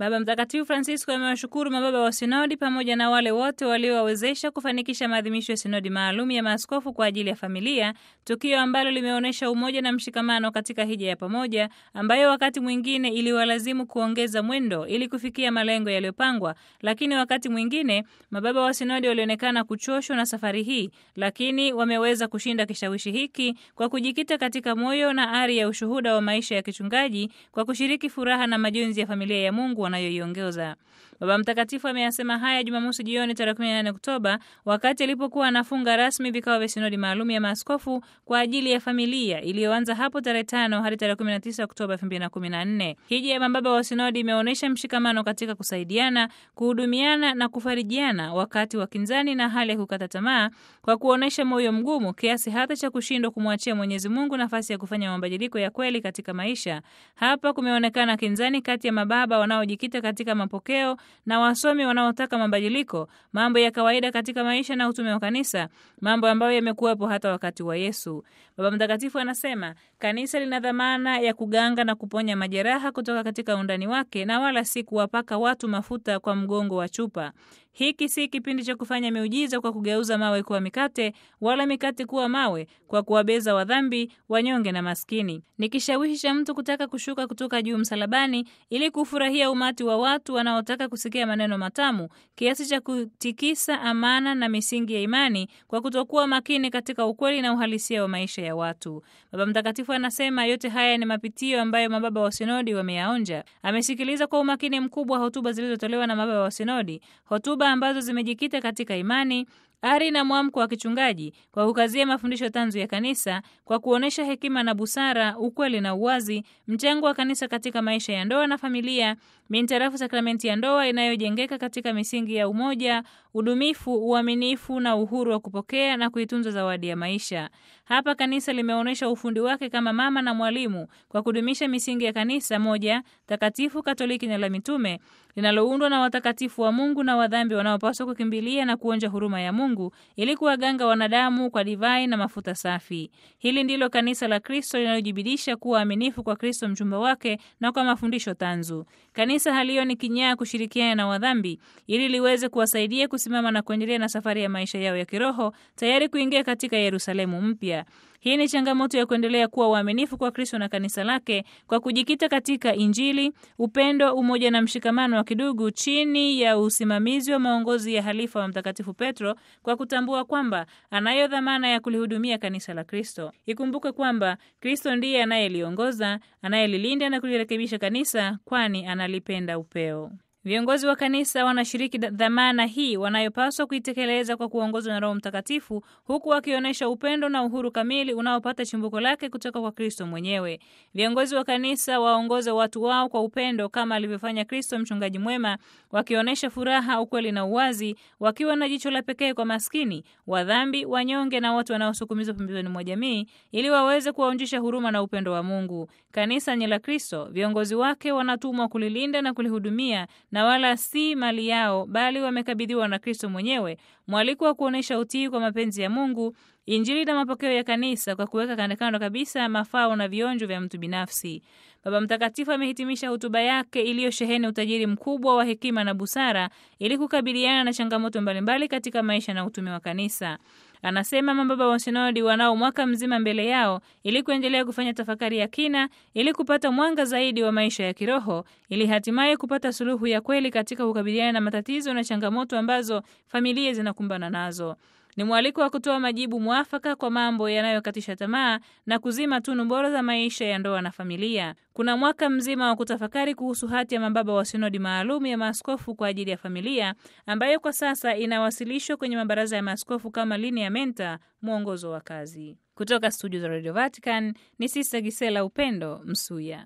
Baba Mtakatifu Francisco amewashukuru mababa wa sinodi pamoja na wale wote waliowawezesha kufanikisha maadhimisho ya sinodi maalum ya maaskofu kwa ajili ya familia, tukio ambalo limeonyesha umoja na mshikamano katika hija ya pamoja ambayo wakati mwingine iliwalazimu kuongeza mwendo ili kufikia malengo yaliyopangwa, lakini wakati mwingine mababa wa sinodi walionekana kuchoshwa na safari hii, lakini wameweza kushinda kishawishi hiki kwa kujikita katika moyo na ari ya ushuhuda wa maisha ya kichungaji kwa kushiriki furaha na majonzi ya familia ya Mungu wanayoiongoza. Baba Mtakatifu ameyasema haya Jumamosi jioni tarehe 18 Oktoba wakati alipokuwa anafunga rasmi vikao vya sinodi maalum ya maaskofu kwa ajili ya familia iliyoanza hapo tarehe 5 hadi tarehe 19 Oktoba 2014. Hija ya mababa wa sinodi imeonyesha mshikamano katika kusaidiana, kuhudumiana na kufarijiana wakati wa kinzani na hali ya kukata tamaa, kwa kuonyesha moyo mgumu kiasi hata cha kushindwa kumwachia Mwenyezi Mungu nafasi ya kufanya mabadiliko ya kweli katika maisha. Hapa kumeonekana kinzani kati ya mababa wanaojikita katika mapokeo na wasomi wanaotaka mabadiliko, mambo ya kawaida katika maisha na utume wa kanisa, mambo ambayo yamekuwepo hata wakati wa Yesu. Baba Mtakatifu anasema kanisa lina dhamana ya kuganga na kuponya majeraha kutoka katika undani wake na wala si kuwapaka watu mafuta kwa mgongo wa chupa. Hiki si kipindi cha kufanya miujiza kwa kugeuza mawe kuwa mikate wala mikate kuwa mawe kwa kuwabeza wadhambi, wanyonge na maskini. Ni kishawishi cha mtu kutaka kushuka kutoka juu msalabani ili kufurahia umati wa watu wanaotaka kusikia maneno matamu kiasi cha kutikisa amana na misingi ya imani kwa kutokuwa makini katika ukweli na uhalisia wa maisha ya watu. Baba Mtakatifu anasema yote haya ni mapitio ambayo mababa wa sinodi wameyaonja. Amesikiliza kwa umakini mkubwa hotuba zilizotolewa na mababa wa sinodi, hotuba ambazo zimejikita katika imani ari na mwamko wa kichungaji kwa kukazia mafundisho tanzu ya kanisa, kwa kuonyesha hekima na busara, ukweli na uwazi, mchango wa kanisa katika maisha ya ndoa na familia, mintarafu sakramenti ya ndoa inayojengeka katika misingi ya umoja, udumifu, uaminifu na uhuru wa kupokea na kuitunza zawadi ya maisha. Hapa kanisa limeonyesha ufundi wake kama mama na mwalimu kwa kudumisha misingi ya kanisa moja takatifu, Katoliki na la mitume linaloundwa na watakatifu wa Mungu na wadhambi wanaopaswa kukimbilia na kuonja huruma ya Mungu ili kuwaganga wanadamu kwa divai na mafuta safi. Hili ndilo kanisa la Kristo linalojibidisha kuwa aminifu kwa Kristo mchumba wake na kwa mafundisho tanzu. Kanisa halioni kinyaa kushirikiana na wadhambi ili liweze kuwasaidia kusimama na kuendelea na safari ya maisha yao ya kiroho, tayari kuingia katika Yerusalemu mpya. Hii ni changamoto ya kuendelea kuwa waaminifu kwa Kristo na kanisa lake kwa kujikita katika Injili, upendo, umoja na mshikamano wa kidugu chini ya usimamizi wa maongozi ya halifa wa Mtakatifu Petro, kwa kutambua kwamba anayo dhamana ya kulihudumia kanisa la Kristo. Ikumbuke kwamba Kristo ndiye anayeliongoza, anayelilinda na kulirekebisha kanisa, kwani analipenda upeo. Viongozi wa kanisa wanashiriki dhamana hii wanayopaswa kuitekeleza kwa kuongozwa na Roho Mtakatifu, huku wakionyesha upendo na uhuru kamili unaopata chimbuko lake kutoka kwa Kristo mwenyewe. Viongozi wa kanisa waongoze watu wao kwa upendo kama alivyofanya Kristo mchungaji mwema, wakionyesha furaha, ukweli na uwazi, wakiwa na jicho la pekee kwa maskini, wadhambi, wanyonge na watu wanaosukumizwa pembezoni mwa jamii, ili waweze kuwaonjesha huruma na upendo wa Mungu. Kanisa ni la Kristo, viongozi wake wanatumwa kulilinda na kulihudumia na wala si mali yao, bali wamekabidhiwa na Kristo mwenyewe, mwaliko wa kuonyesha utii kwa mapenzi ya Mungu, Injili na mapokeo ya kanisa, kwa kuweka kandokando kabisa mafao na vionjo vya mtu binafsi. Baba Mtakatifu amehitimisha hotuba yake iliyosheheni utajiri mkubwa wa hekima na busara ili kukabiliana na changamoto mbalimbali katika maisha na utume wa kanisa. Anasema mababa wa sinodi wanao mwaka mzima mbele yao ili kuendelea kufanya tafakari ya kina ili kupata mwanga zaidi wa maisha ya kiroho ili hatimaye kupata suluhu ya kweli katika kukabiliana na matatizo na changamoto ambazo familia zinakumbana nazo. Ni mwaliko wa kutoa majibu mwafaka kwa mambo yanayokatisha tamaa na kuzima tunu bora za maisha ya ndoa na familia. Kuna mwaka mzima wa kutafakari kuhusu hati ya mababa wa sinodi maalum ya maaskofu kwa ajili ya familia ambayo kwa sasa inawasilishwa kwenye mabaraza ya maaskofu kama lineamenta, mwongozo wa kazi. Kutoka studio za Radio Vatican ni Sista Gisela Upendo Msuya.